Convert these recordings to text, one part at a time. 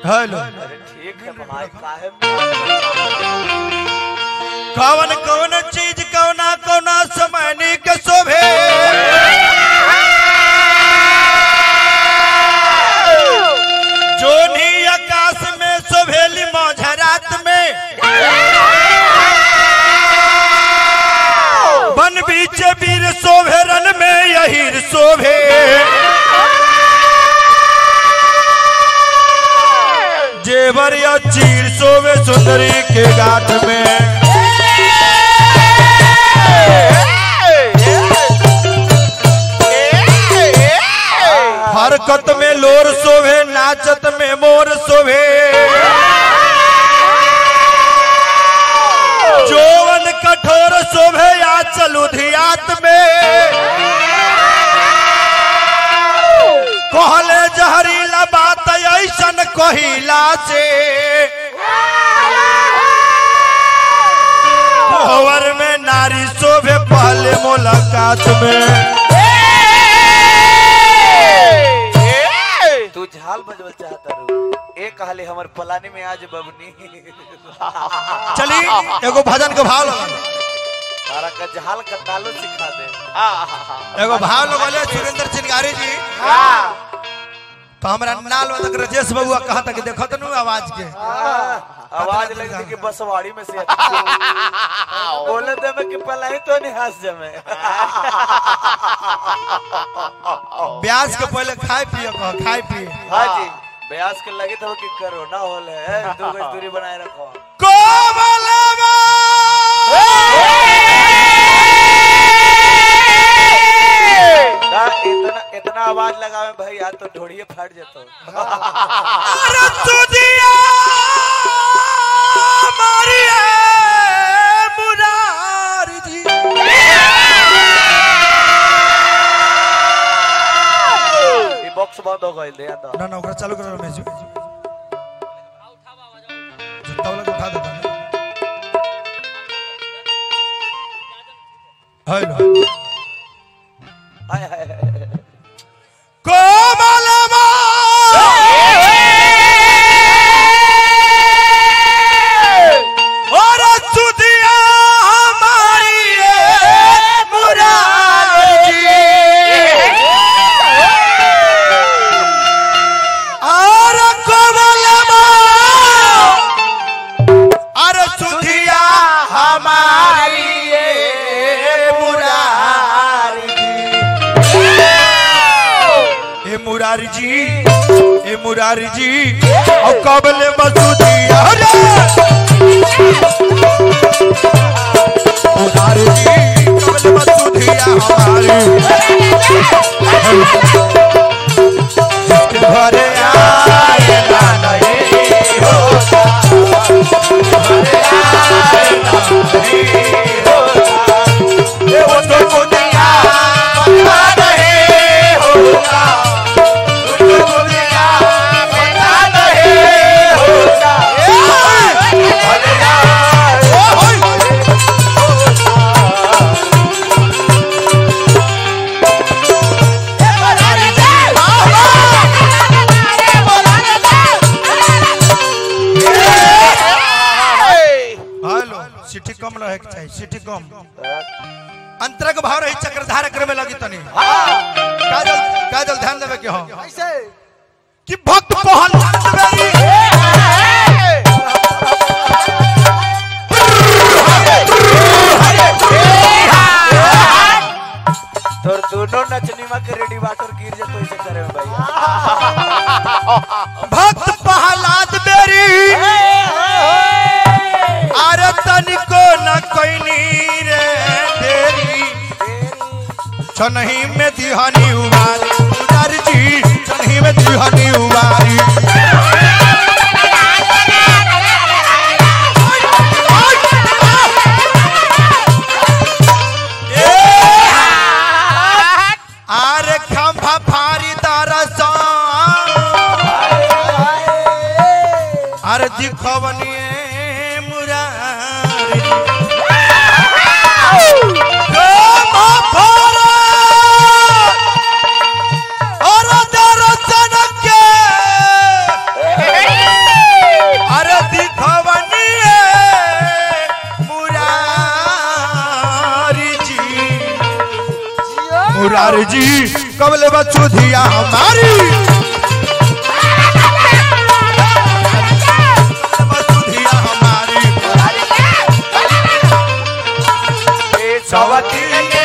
Hello अरे ठीक है भाई काहे कवन कवन चीज कवना कवना समय निक शोभे जोनी आकाश में शोभेली मौझरात में बन बीच वीर शोभे रन में यही शोभे जेवर या चीर शोभे सुंदरी के गाठ में हरकत में लोर शोभे नाचत में मोर शोभे जोवन कठोर शोभे या चलू धियात में कहले जहरीला बात ऐसन कहिला से कोहवर में नारी शोभे पहले मुलाकात में तू झाल बजवल चाहता रू एक कहले हमर पलानी में आज बबनी चली एगो भजन के भाव लगल तारा का झाल का तालो सिखा दे एगो भाव लगल सुरेंद्र चिनगारी जी तो हमरा नाल वादक राजेश बबुआ कहा था कि देखत नु आवाज के आवाज लगती कि बसवाड़ी में से बोले दे में कि पलाई तो नहीं हंस जमे ब्याज के पहले खाए पिए कह खाए पिए हाँ जी ब्यास के लगे तो कि कोरोना होल है दो गज दूरी बनाए रखो कोमलवा ता इतना इतना आवाज लगावे भैया तो ढोड़िए फट जेतो अरे तुझिया मारिए मुरारी जी ये बॉक्स बंद हो गइल दे अंदर ना ना ओकरा चालू करो रमेश जी जितना वाला के उठा देता हेलो हाय हाय हाय कोमलवा और सुदिया हमारी ये मुरारी और कोमलवा और सुदिया हमारी ये मुरारी ए मुरारी जी ए मुरारी जी और कबले मसूदिया रे मुरारी जी कबले मसूदिया हमारी जिसके घरे आए ना नहीं होता घरे आए ना नहीं होता ए वो तो मुदिया पता नहीं होता हेलो सिटी कम रहे के चाहिए सिटी कम अंतर के भाव रही चक्रधार करे में लगी तनी काजल काजल ध्यान देवे के हो कि भक्त पहल बेरी तोर दोनों नचनीमा के रेडी वाटर गिर जतो ऐसे करे में भैया भक्त प्रहलाद बेरी अरे तनिको न कोइनी रे देरी छनही में दिहानी उबारी उदार जी छनही में दिहानी उबारी आरे खंभा फारी दरसा अरे दिखवनिए मुरारी खंभा फारा और दर्शन के हमारी सुधिया हमारी ए सवती के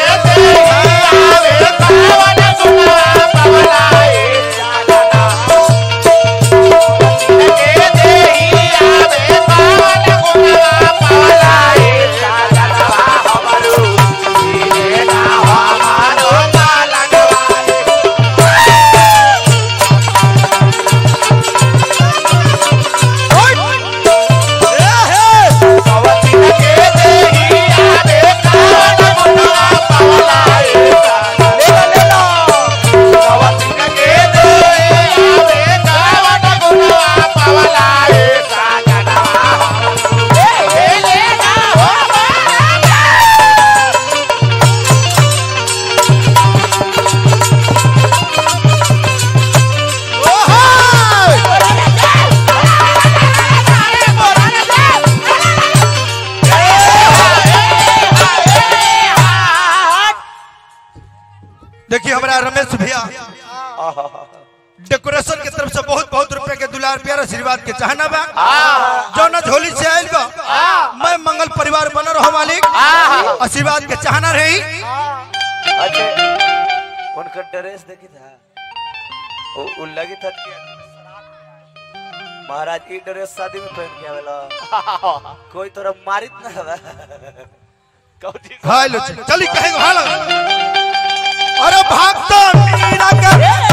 देखिए हमारा रमेश भैया डेकोरेशन के तरफ से बहुत बहुत रुपए के दुलार प्यार आशीर्वाद के चाहना बा जौना झोली से आयल बा मैं मंगल परिवार बन रहो मालिक आशीर्वाद के चाहना रही अच्छा उनका ड्रेस देखी था वो वो लगी था कि महाराज की ड्रेस शादी में पहन के आवेला कोई तोरा मारित ना हवा कौची हाय लो चली कहेगा हाल अरे भागता मीरा के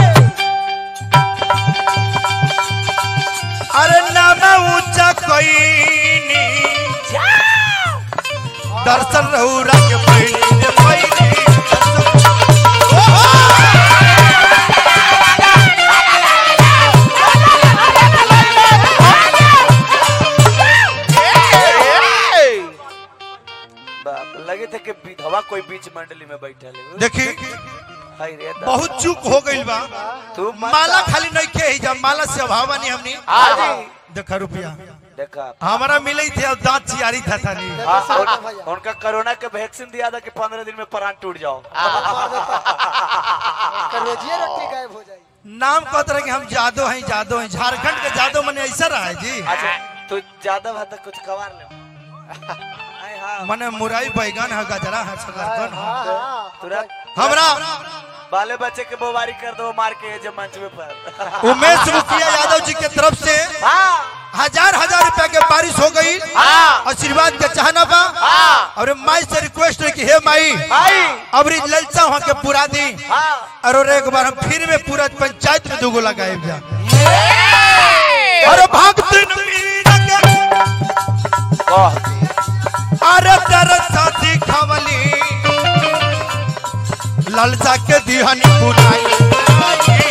अरे नाम ऊंचा कोई दर्शन रहुरा के पैनी रे पैनी ओहो! बाप लगे थे कि विधवा कोई बीच मंडली में बैठा ले देखी हाय रे दादा। बहुत चूक हो गई बा तू मत माला खाली नहीं के ही जब माला से अभाव नहीं हमनी हाजी देखा रुपया देखा हमारा मिले ही थे और दांत चियारी था था नहीं हाँ, उन- उनका कोरोना का वैक्सीन दिया था कि पंद्रह दिन में प्राण टूट जाओ रोजिए रोटी गायब हो जाएगी नाम कहते रहे कि हम जादो हैं जादो हैं झारखंड के जादो मने ऐसा रहा है जी अच्छा तू ज्यादा भात कुछ कवार ले हाय हाँ मने मुराई बैगन है गजरा है शकरकंद है तुरंत हमरा बाले बच्चे के बोबारी कर दो मार के जब मंच में पर उमेश मुखिया यादव जी के तरफ से हाँ हजार हजार रुपया के बारिश हो गई हाँ आशीर्वाद के चाहना बा हाँ और माई से रिक्वेस्ट है कि हे माई भाई अब ललचा वहाँ के पूरा दी हाँ और एक बार हम फिर में पूरा पंचायत में दूगो लगाए जा अरे भागते न मीरा के वाह अरे तेरे साथी खवली ललचा के दिहनी पुराई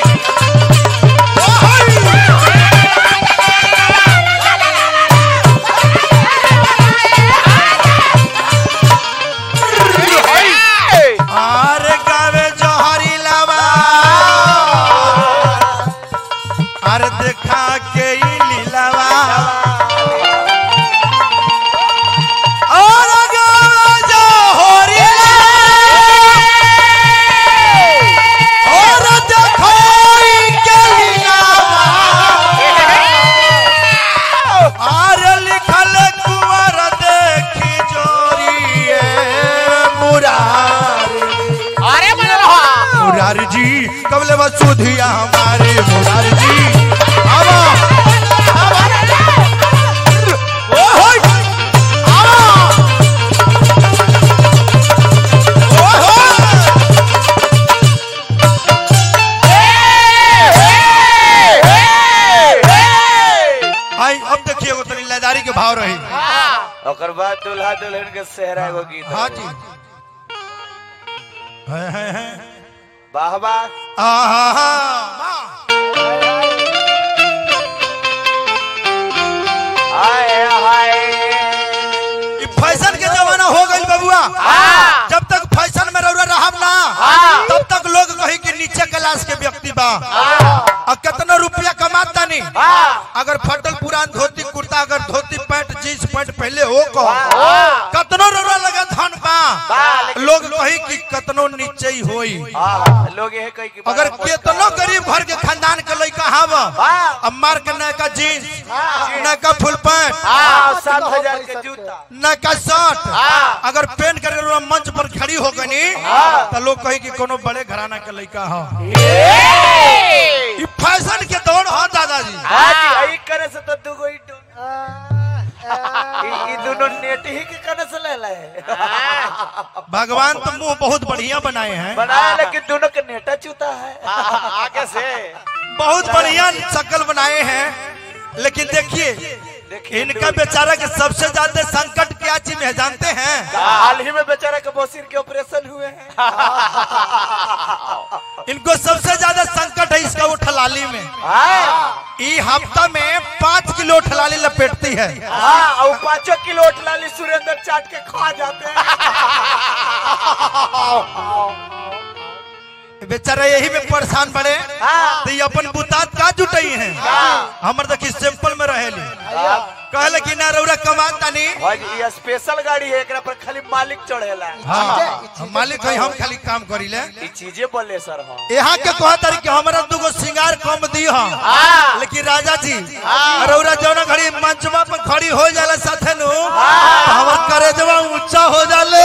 अरे गावे जोहरी लावा अरे देखा के ई लीलावा और गावे जोहरी और देखो ई के लीलावा अरे लिखल कुंवर देखी जोरिए मुरारी अरे बना रहा मुरारी जी कबले बस सुधिया हमारे मुरारी जी आवा ओ होय आवा ओ होय आई अब देखिए वो तनी लदारी के भाव रही ओकर बाद दुल्हा दुल्हन के सेहरा एगो गीत हाँ जी है है है वाह वाह आहा हाय हाय ई फैशन के जमाना हो गई बबुआ जब तक फैशन में रउरा रहब ना तब तक लोग कही कि नीचे क्लास के व्यक्ति बा और कितना रुपया कमाता नहीं अगर फटल पुरान धोती कुर्ता अगर धोती पैंट जींस पैंट पहले हो को कतनो रउरा लगा धन बा लोग कही कि कतनो नीचे ही होई हाँ, लोग यही कही कि अगर बड़ा मोटा केतनो गरीब घर के खानदान के लड़का हव हाँ। अब मार के नयका जीन्स नयका फुल पैंट हाँ, सात हजार के जूता नयका शर्ट हाँ। अगर पेन करके लोग मंच पर खड़ी हो गनी हाँ। तो लोग कही कि कोनो बड़े घराना के लड़का हो ई फैशन के दौड़ हो दादाजी हाँ जी, यही करे से तो दुगो ही डूब- ई- ई दोनों नेट ही के करे से ले ले भगवान तो मुंह बहुत बढ़िया बनाए हैं बनाया लेकिन दोनों के नेटा चूता है आगे से बहुत बढ़िया शक्ल बनाए हैं लेकिन देखिए देखिए इनका बेचारा के सबसे ज्यादा संकट क्या चीज में है जानते हैं हाल ही में बेचारा के बोसिर के ऑपरेशन हुए हैं इनको सबसे ज्यादा संकट है इसका वो ठलाली में हाँ ई हफ्ता में पाँच किलो ठलाली लपेटती है हाँ और पाँचों किलो लाली सुरेंद्र चाट के खा जाते हैं बेचारा यही में परेशान बड़े हाँ। तो ये अपन बुतात का जुटाई है हमर देखी सिंपल में रहेली कहले कि ना रौरा कमाता नहीं भाई ये स्पेशल गाड़ी है एकरा पर खाली मालिक चढ़ेला हाँ मालिक है हम खाली काम करी ले ये चीजें बोले सर हाँ यहाँ के कहा तारी कि हमारा दुगो सिंगार कम दी हम हाँ। लेकिन राजा जी रौरा जौना घड़ी मंचवा पर खड़ी हो जाला साथे नु तो हमर करेजवा ऊंचा हो जाले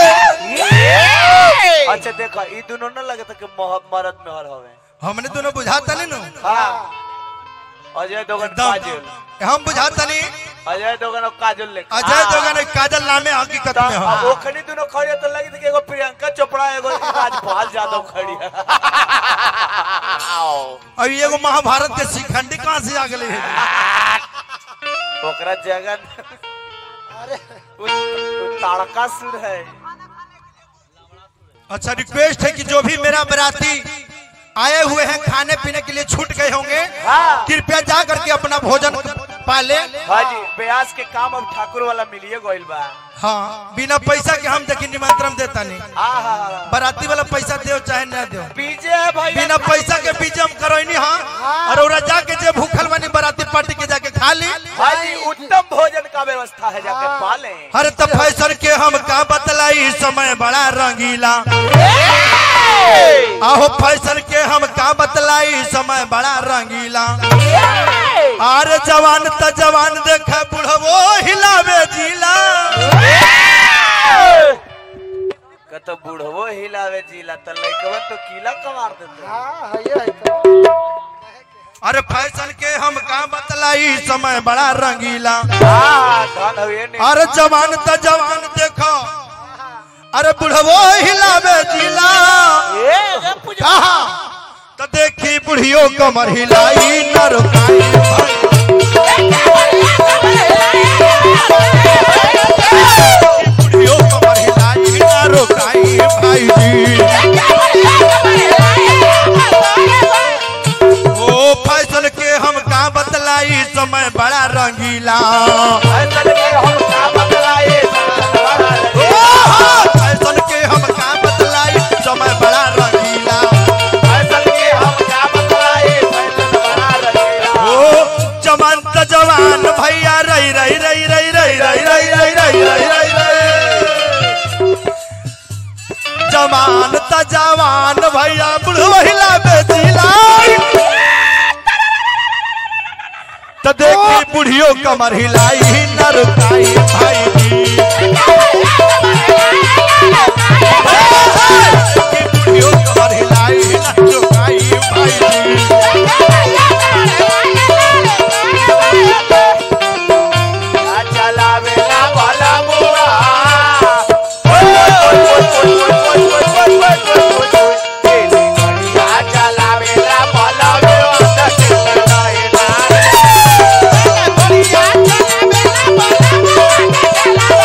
अच्छा देखो ये दोनों न लगे कि मोह- मर्द में हर हवे हमने दोनों बुझाता नहीं नु हाँ अजय दोगन काजल एकदम हम बुझाता नहीं अजय दोगन और काजल ले अजय दोगन एक काजल नामे हकीकत में अब हो ओखनी दोनों खड़ी तो लगी थी कि एगो प्रियंका चोपड़ा एगो राजपाल यादव खड़ी है अब ये एगो महाभारत के शिखंडी कहाँ से आ गए ओकरा जगन अरे उ- उ ताड़का सुर है अच्छा रिक्वेस्ट है कि जो भी मेरा बराती आए हुए हैं खाने पीने के लिए छूट गए होंगे हाँ। कृपया जा करके अपना भोजन पाले हाँ जी ब्यास के काम अब ठाकुर वाला मिलिए गोइल बा हाँ बिना पैसा के हम देखिए निमंत्रण देता नहीं आहा बराती वाला पैसा दो चाहे ना दो बीजे है भाई बिना पैसा के बीच हम करोनी हाँ और ओरा जाके जे भूखल बनी बराती पार्टी के जाके खा ली हाँ जी उत्तम भोजन का व्यवस्था है जाके पाले हर तो फैशन के हम का बतलाई समय बड़ा रंगीला आहो फैशन के हम का बतलाई समय बड़ा रंगीला अरे जवान त जवान देख बुढ़वो हिलावे जिला कत बूढ़वो हिलावे जिला त लइकवन तो किला कमार देते हाँ है ये है तो। अरे फैशन के हम का बतलाई समय बड़ा रंगीला हाँ धन हुए नहीं अरे जवान त जवान देखो अरे बुढ़वो हिलावे जिला कहा तो देखी बुढ़ियो कमर हिलाई न रुकाई बुढ़ियो कमर हिलाई न रुकाई भाई जी ओ फैसल के हम का बतलाई समय बड़ा रंगीला फैसल के हम का बतलाए ओ हो, फैसल के हम का बतलाई समय बड़ा रंगीला फैसल के हम का बतलाए फैसल बना रहेगा ओ जवान त जवान भैया रही रही रही रही रही रही रही रही रही रही रही रही जवान त जवान भैया बुढ़वहिला बेचिला त देखी बुढ़ियो कमर हिलाई न रुकाई भाई जी देखी बुढ़ियो कमर हिलाई न रुकाई भाई जी चलावे ना वाला बुआ ओए ओए ओए ओए ओए ओए ओए ओए ओए ओए ओए तेरी बढ़िया चलावे ना वाला बुआ दस ना है ना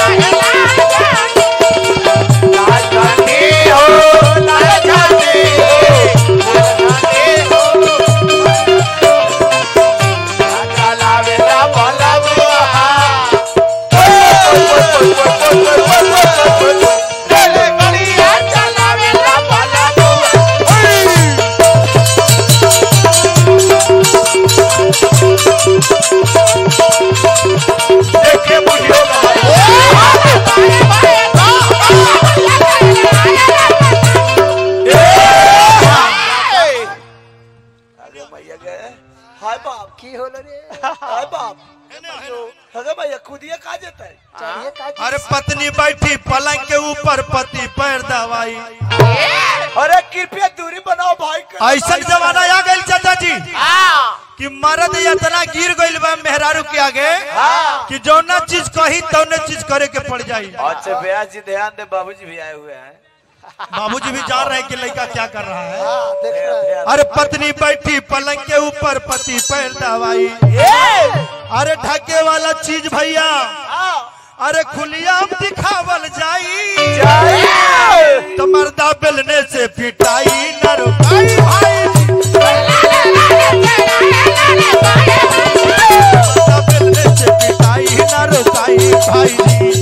आगे हाय बाप की होलो रे हाय बाप हगे भैया खुदिए का जेता है चढ़िए का अरे पत्नी बैठी पलंग के ऊपर पति पैर दवाई अरे कृपया दूरी बनाओ भाई का ऐसा जमाना आ गई चाचा जी कि मर्द इतना गिर गइल बा मेहरारू के आगे कि जौना चीज कही तौने चीज करे के पड़ जाई अच्छा भैया जी ध्यान दे बाबूजी भी आए हुए हैं बाबूजी भी जान रहे हैं कि लड़का क्या कर रहा है हाँ देख रहा है ध्यान अरे पत्नी बैठी पलंग के ऊपर पति पैर दवाई अरे ढके वाला चीज भैया अरे खुलिया दिखावल जाई तो मर्दा बेलने से पिटाई न रुकाई भाई मर्दा बेलने से पिटाई न रुकाई भाई जी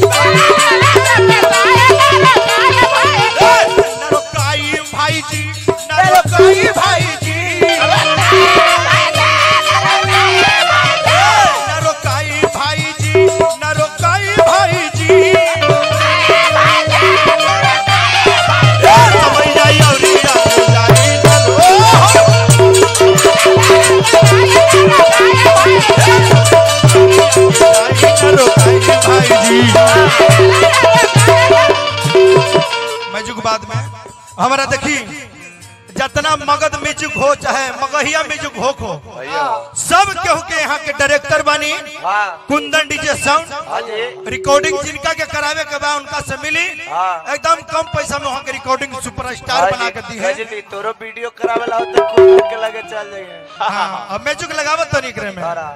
न रुकाई भाई जी न रुकाई भाई जी न रुकाई भाई जी न रुकाई भाई जी समझ जाई औरी आगे जाई न रो जाई न रुकाई भाई जी मैं जुग बाद में हमारा देखी जितना मगध म्यूजिक हो चाहे मगहिया म्यूजिक हो को भैया सब केहू के यहाँ के डायरेक्टर बानी हाँ कुंदन डीजे साउंड हाँ जी रिकॉर्डिंग जिनका के करावे के बाद उनका से मिली हाँ। एकदम कम पैसा में वहाँ के रिकॉर्डिंग सुपरस्टार बना के दी है गजली तोरो वीडियो करावेला हो तो खूब के लगे चल जाइए हाँ, अब म्यूजिक लगावत तो निकरे में सारा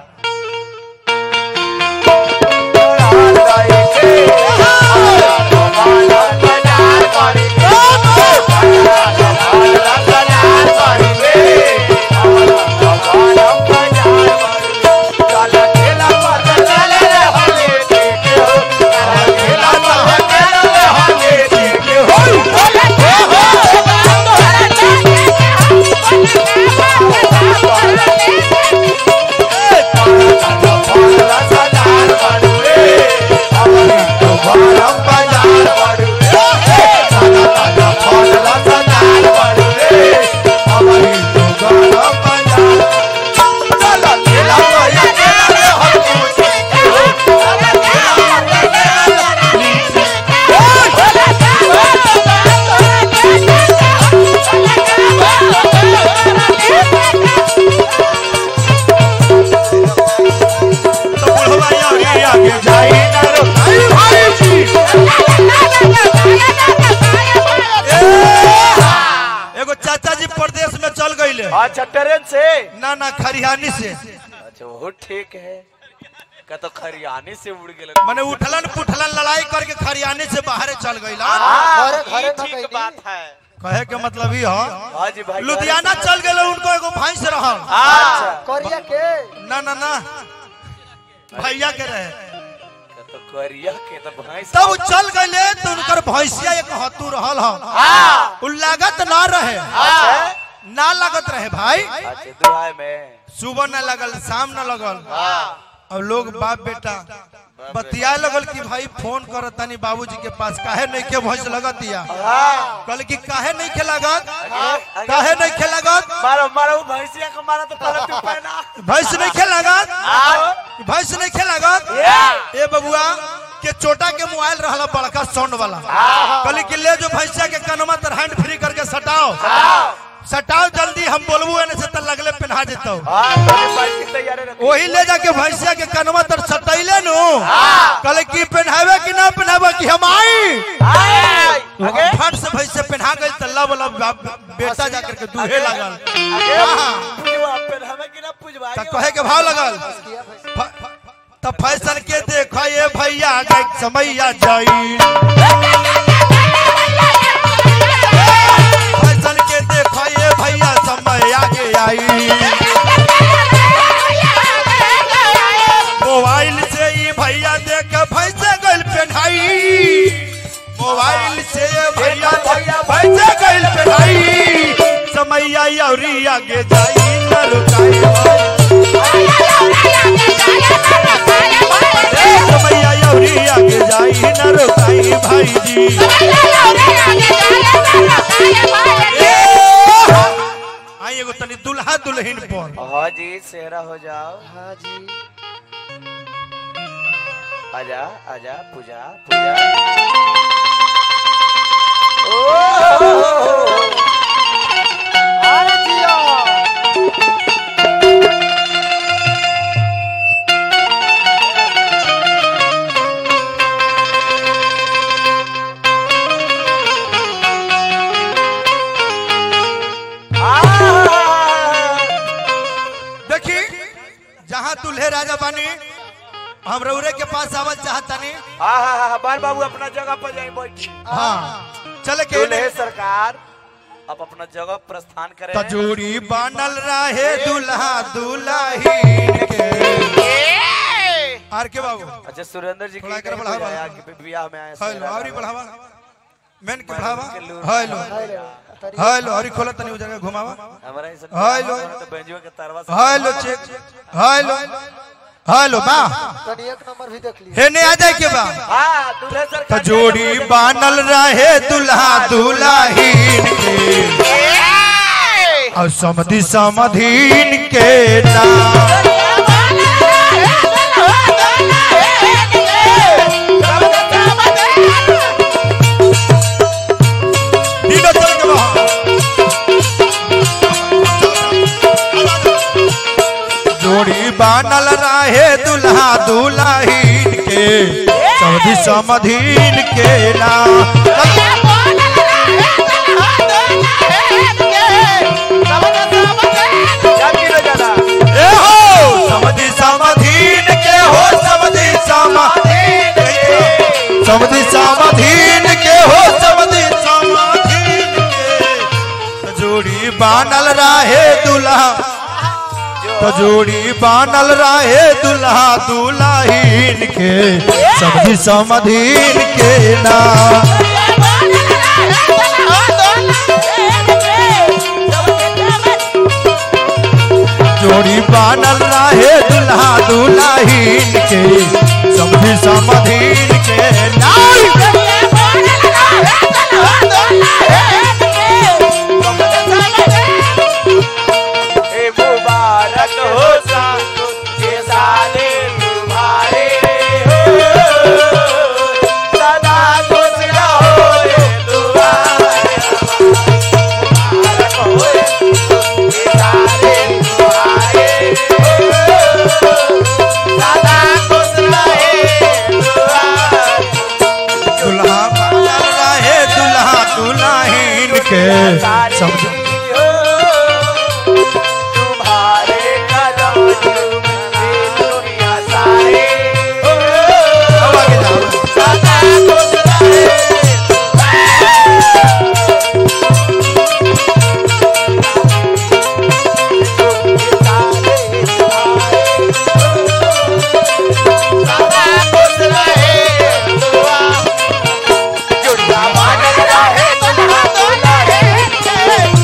तो बुढ़वा आगे आगे जाई ना रो आई भाई जी एगो चाचा जी प्रदेश में चल गईले अच्छा ट्रेन से ना ना खरिहानी से अच्छा वो ठीक है का तो खरियानी से उड़ गेल मैंने उठलन पुठलन लड़ाई करके खरियानी से बाहर चल गईला घरे घरे न ठीक गईली। बात है कहे के मतलब ही है हाँ जी भाई लुधियाना चल गए उनको एगो भैंस रहल अच्छा करिया के ना ना ना भैया के रहे का तो करिया के तो भैंस तब उ चल गए तो उनकर भैंसिया एक हतू रहल हम हाँ उ लागत ना रहे अच्छा ना लागत रहे भाई अच्छा दुहाई में सुबह न लगल शाम न लगल हाँ अब लोग बाप बेटा बतिया लगल कि भाई फोन कर तनी बाबूजी के पास काहे नहीं के भैंस लगतिया हाँ कल की काहे नहीं के लागत आगे- काहे नहीं के लागत मारो मारो वो भैंसिया को मारा तो पहले तू पहना भैंस नहीं के लागत हाँ भैंस नहीं के लागत ये ए बबुआ के चोटा के मोबाइल रहला बड़का साउंड वाला कहली कि ले जो भैंसिया के कनमा तर हैंड फ्री करके सटाओ सटाओ जल्दी हम बोलबू एने से त लगले पहना देतो हाँ मेरे बाइक की तैयारी रखो वही ले जाके भैंसिया के कनमा तर सटैले नु कहले कि पहनावे कि ना पहनावे कि हम आई आगे फट से भैंसे पहना गई त लब लब बाप- बेटा जाकर के दूहे लगल आगे हाँ। पुजवा पहनावे कि ना पुजवा त कहे के भाव लगल किया भैंस फ- त फैशन के देखो ये भैया गई समैया जाई फैशन के देखो ये भैया समय आगे आई मोबाइल से ही भैया देख भैसे गल पहनाई मोबाइल से ये भैया देख भैसे गल पहनाई समैया अउरी आगे जाई न रुकाई ए समैया अउरी आगे जाई न रुकाई भाई जी ए, आई एगो तनी दुल्हा दुल्हन पर हाँ जी सेहरा हो जाओ हाँ जी आजा आजा पूजा पूजा ओ अरे जिया देखी जहाँ दुल्हे राजा बानी हम रउरे के पास आवल चाहतनी हाँ हाँ हाँ बार बाबू अपना जगह पर जाए बैठ हाँ चले के दुल्हे सरकार अब अपना जगह प्रस्थान करें तजूरी बनल रहे दुल्हा दुल्ही के आर के बाबू अच्छा सुरेंद्र जी थोड़ा की कर बढ़ावा। बुलाया कि बियाह में आए हेलो सेहरा और ही लगा। बढ़ावा मेन के बढ़ावा के लूर। हेलो तरी हेलो और ही खोला तनी उजर के घुमावा हमारा ऐसा हेलो। तो बेंजुआ के तरवा से हेलो चेक हेलो हेलो बा तनी एक नंबर भी देख ली हेने आ जाए के बा हाँ दुल्हे सरकार तजोड़ी बनल रहे दुल्हा दुल्हीन के और समधि समधीन के नाम दिनो चल के बा जोड़ी बनल रहे दुल्हा दुल्हीन के समधि समधीन के नाम जाती रह जाना ए हो समधि समधीन के हो समधि समाधीन के समधि समाधीन के हो समधि समाधीन के जोड़ी बानल रहे दुल्हा तजोड़ी बानल रहे दुल्हा दुल्हीन के समधि समधीन के नाम जोड़ी बानल रहे दुल्हा दुल्हीन के समधि समधीन के नाम ए मुबारक हो सासु के साले तुम्हारे हो सदा खुश रहो रे तुम्हारे मुबारक हो के साले तुम्हारे हो सदा खुश रहे तुम्हारे दुल्हा बानल रहे दुल्हा दुल्हीन के समधि तुम्हारे कदम चूमते दुनिया सारे अब आगे जाओ। सदा खुश रहे सदा खुश रहे दुआ जुड़वा मानल रहे दुल्हा दुल्हन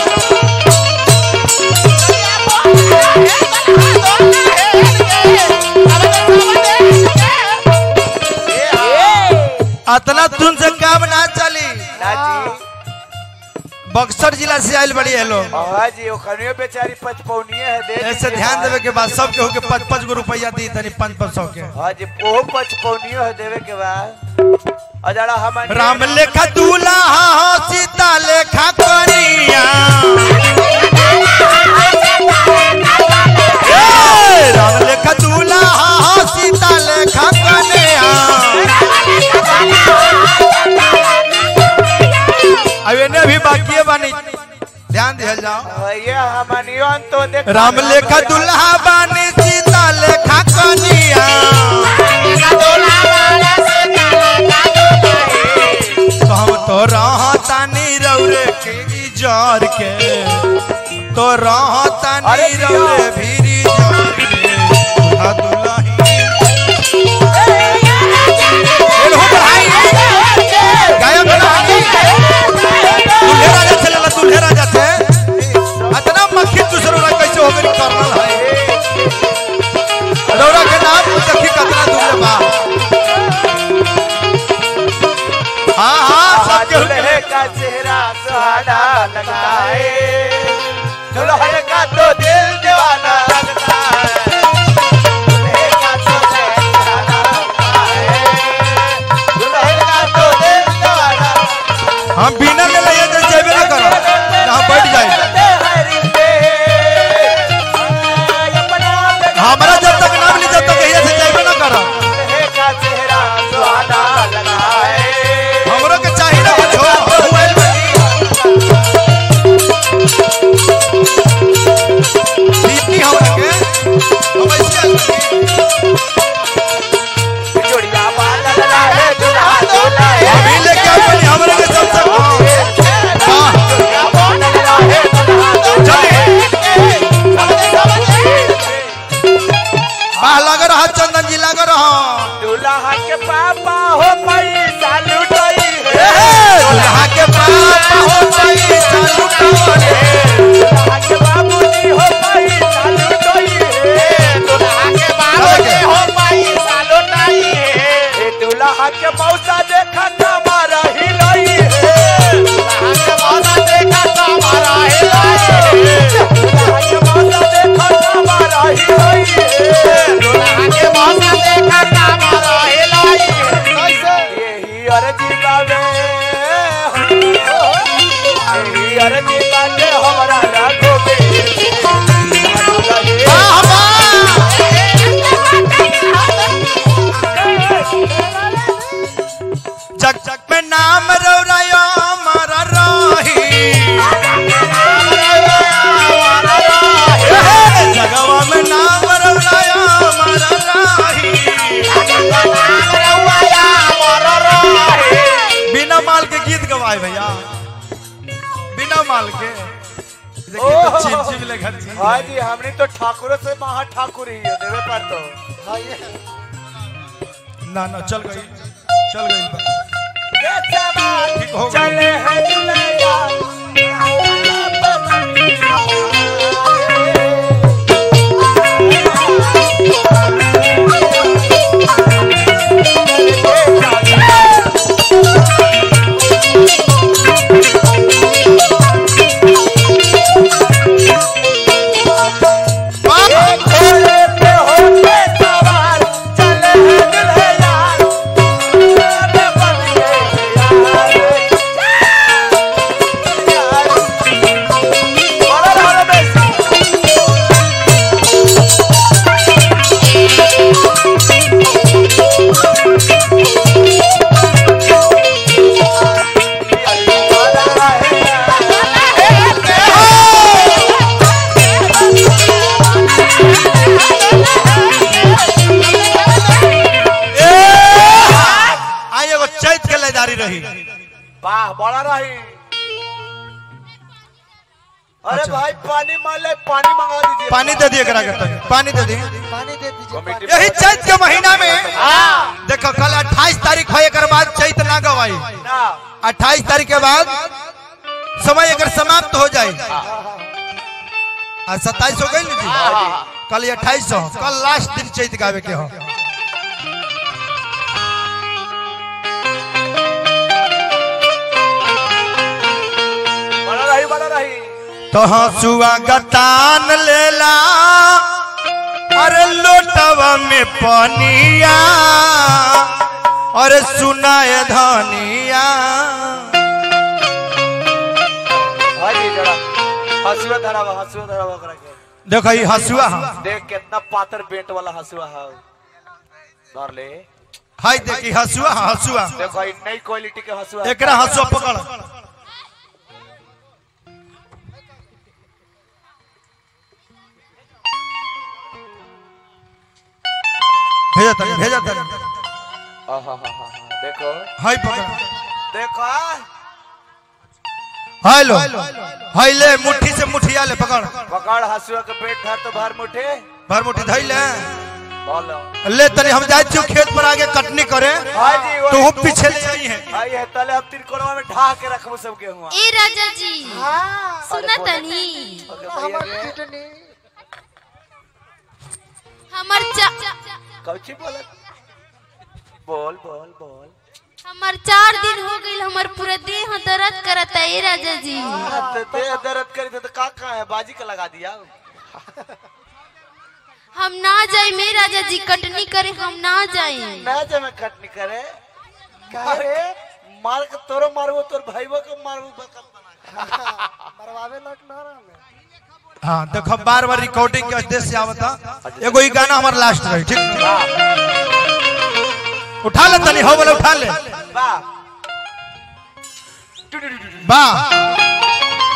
अतना तुम से काम ना चली नाजी बक्सर जिला से आयल बड़ी है लोग हाँ जी ओखनियो बेचारी पचपौनिये है दे ऐसे दीजिए ध्यान भाई। देवे के बाद सब केहू के पाँच पाँच गो रुपया दी तनी पाँच पाँच सौ के हाँ जी ओहो पचपौनियो है देवे के बाद अजड़ा हम राम लेखा दूल्हा हो सीता लेखा कनिया ए, राम लेखा दूल्हा हो सीता लेखा कनिया अब इन्हें भी बाकी है बानी ध्यान दिया जाओ ये हमनियो तो देख राम लेखा दूल्हा बानी सीता लेखा कनिया तो हम तो रहतानी रौरे के जार के तो रहतानी अरे जिया। रौरे भीरी जार के दूल्हा दुल्ही एलहो भाई गायब बनानी दूल्हे राजा चलेला दूल्हे राजा थे इतना मक्खी दूसरों का कैसे हो गई करनल है रौरा के नाम देखी कतना दूल्हे बा हाँ हाँ सब केहू के दुल्हे का चेहरा सुहाना लगता है दुल्हन का तो दिल दीवाना लग रहा चंदन जी लग रहा दूल्हा के पापा हो पैसा लुटाई ए, है दुल्हा के पापा हो पैसा लुटावले। दूल्हा के बाबूजी हो पैसा लुटाई है दूल्हा के बाबूजी हो पैसा लुटाई है ए दूल्हा के मौसा देखा कमरा हिलाई है दूल्हा के मौसा देखा कमरा हिलाई है दूल्हा के मौसा देखा कमरा हिलाई है दूल्हा के मौसा देखा कमरा हिलाई है कैसे यही अर्जी बावे यही अर्जी बाटे हमरा राखो बे वाह, वाह। जग जग में नाम रौरायो मारा राही ए, जगवा में नाम रौरायो मारा राही बिना माल के गीत गवाए भैया बिना माल के देखिए तो चिम चिम ले घर चिम हाँ जी हमने तो ठाकुर से महा ठाकुर ही है देवे पर तो हाँ ये ना ना चल गई चल गई ठीक हो गई। चले हैं दुनिया वाह। घोड़े पे होके सवार चले हैं दुल्हन घोड़े बन गए यार बड़ा रहा बेसी ए, आई एगो चैत के लेदारी रही वाह बड़ा रही अरे अच्छा। भाई पानी मान ले पानी मंगा दीजिए पानी दे दिए करा करता पानी दे दिए पानी दे दीजिए कमेटी पानी। यही चैत के महीना में हाँ देखो कल 28 तारीख है एक बाद चैत ना गवाई ना 28 तारीख के बाद समय अगर समाप्त हो जाए आज सत्ताईस हो गई ना जी हाँ। कल अट्ठाईस हो कल लास्ट दिन चैत गावे के हो बड़ा रही बड़ा रही तो हंसुआ गतान लेला अरे लोटवा में पनिया अरे सुनाए धनिया हाँ जी जरा हंसुआ धरावा हंसुआ धरावा करा के देखो ये हंसुआ है देख कितना पातर बेंट वाला हंसुआ है धर ले हाय देखी हंसुआ है हंसुआ देखो ये नई क्वालिटी के हंसुआ है। एकरा हंसुआ पकड़ भेजा तनी भेजा तनी आहाहाहा, देखो हाय पकड़ देखो हेलो हाय ले मुट्ठी से मुठिया ले पकड़ पकड़ हंसुआ के पेट धर तो बाहर मुठे भर मुट्ठी धई ले बोलो ले तनी हम जाए छियो खेत पर आगे कटनी करे हाँ जी तू वही पीछे ले आई है आई है तले अब तिरकोनवा में ढा के रखबो सब गेहुआ ए राजा जी हाँ सुना तनी हमार किडनी हमर चा कौची बोलत बोल बोल बोल हमर चार दिन हो गइल हमर पूरा देह दर्द करता ए राजा जी हाँ, तो दे दर्द करी तो का का है बाजी का लगा दिया हम ना जाए मे राजा जी कटनी करे हम ना जाए ना जे में कटनी करे काहे मार के तोरो मारबो तोर भाईबो के मारबो बकत बना मरवावे लग ना रहा मैं हाँ देखो बार बार रिकॉर्डिंग के उद्देश्य से आवता एगो ही गाना हमारा लास्ट रही ठीक उठा ले तनी हो बोले उठा ले वाह वाह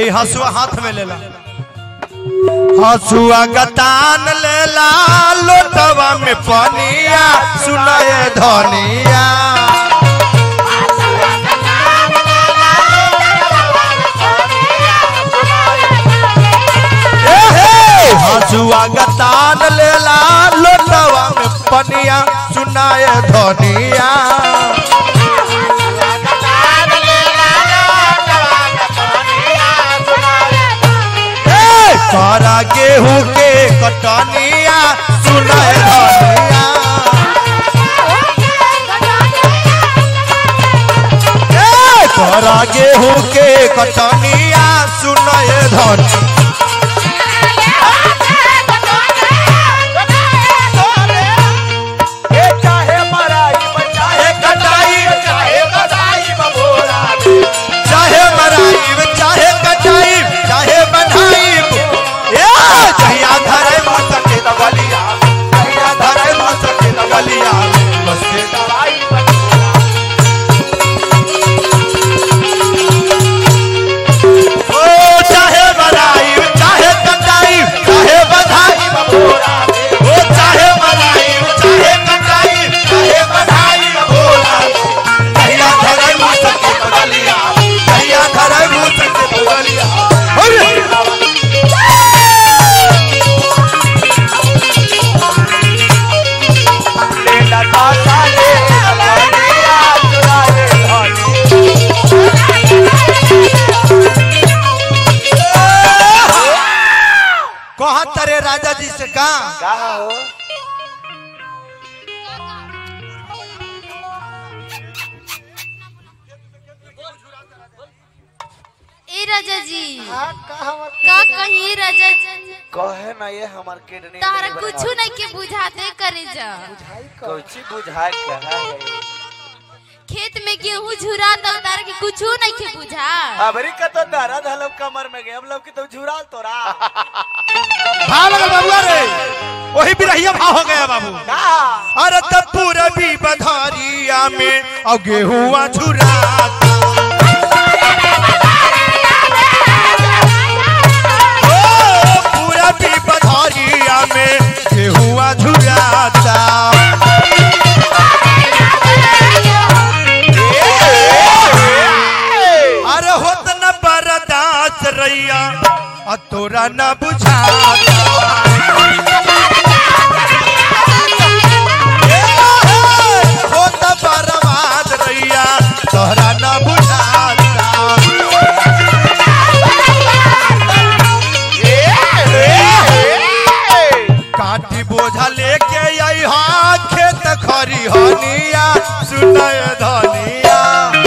आई हसुआ हाथ में लेला हसुआ गतान लेला लोटवा में पनिया सुनाए धनिया ए हे हसुआ गतान लेला लोटवा में पनिया सुनाए धनिया ए सारा गेहूं के कटनिया सुनाए धनिया ए सारा गेहूं के कटनिया सुनाए धनिया ए चाहे मराई चाहे कटाई चाहे बधाई बबोरा चाहे मराई चाहे कटाई चाहे बधाई ए जहिया धरे मसके दबलिया जहिया धरे मसके लगलिया बस के दवाई बबोरा ओ चाहे मराई चाहे कटाई चाहे बधाई बबोरा ओ चाहे मराई चाहे कटाई चाहे बधाई भोला जहिया धरे मसके लगलिया जहिया धरे मसके लगलिया अरे ले लटाता ले लटाता चुराए धनी कहा तरे राजा जी से कहा कहा हो ए राजा जी हाँ का हमर का कहीं राजा जी कहे ना ये हमार किडनी तारा कुछ नहीं के बुझाते करे जा बुझाई कर कुछ बुझाए कहा है खेत में गेहूं झुरा तो तारा के कुछ नहीं के बुझा अबरी का तो दर्द हलब कमर में गए हम लोग की तो झुराल तोरा भाव लगल बाबुआ रे वही बिरहिया भाव हो गया बाबू कहा अरे तब पूरा भी बधारिया में और गेहुआ झुराता ओ, पूरा भी बधारिया में गेहुआ झुराता अरे होत न बरदास रैया और तोरा न बुझाता हो त बर्बाद रैया तोहरा न बुझाता काटी बोझा लेके आई हाँ खेत खरी हनिया सुनय धनिया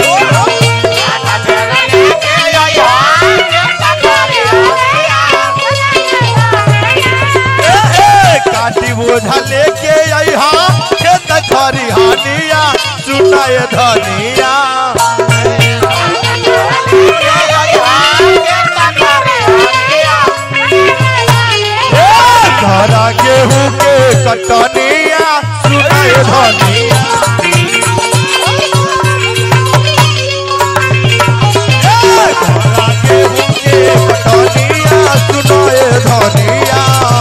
ए, ए, काटी बोझा लेके आई हाँ खेत खरी हनिया सुनय धनिया ए, धरा गेहूं के कटनिया सुनय धनिया ए, धरा गेहूं के कटनिया सुनय धनिया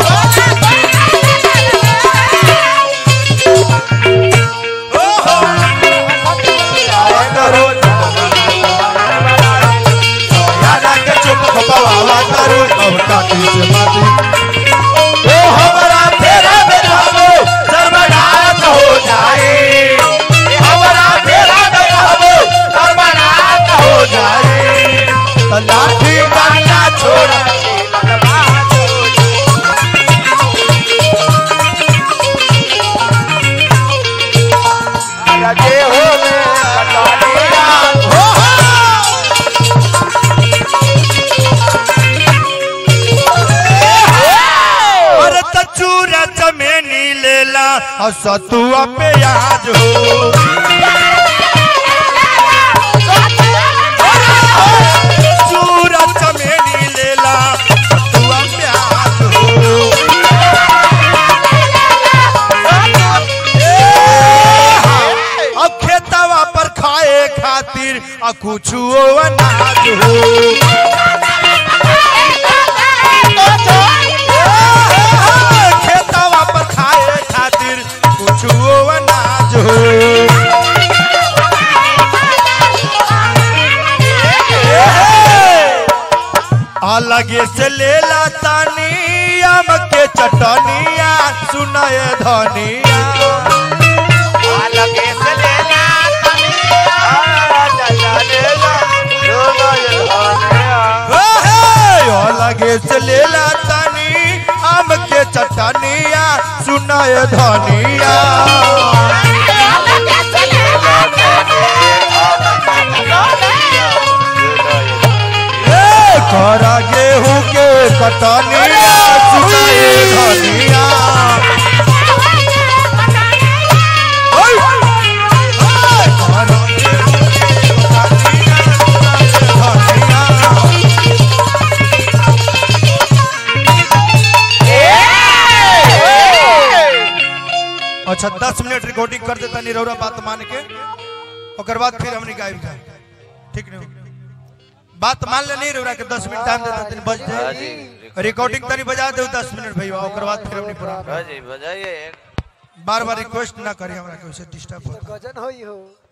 ओहो करो यादा के चुप खपावा करो अब काटी से माटी ओ हमारा फेरा में रहबो सर्वनाश हो जाए हमारा फेरा में रहबो सर्वनाश हो जाए तो लाठी डंडा छोड़ जे हो में कटनिया हो हो अरे त चूरा चमेनी लेला और सतुआ पे आज हो चूरा चमेनी लेला सतुआ पे आज हो अब खेतवा पर खाए खातिर आ कुछ अनाज हो अलगे से लेला तानी आम के चटनिया सुनाए धनिया अलगे से लेना तनिया चला लेना सुनो ये धनिया हे, हे, अलगे से लेला तानी आम के चटनिया सुनाए धनिया ए, करा गेहूं के कटनिया सुनाए धनिया ओय! ए, करा गेहूं के कटनिया सुनाए धनिया अच्छा दस मिनट रिकॉर्डिंग कर देता निरौरा बात मान के ओकर बाद फिर हमने गायब जाए ठीक नहीं बात मान ले नहीं रौरा के दस मिनट टाइम देता तनी बज हाँ जाए जी रिकॉर्डिंग तनी बजा दे दस मिनट भैया ओकर बाद फिर हमने पूरा हाँ जी बजाइए बार बार रिक्वेस्ट ना करी हमरा के उसे डिस्टर्ब होता गजन होई हो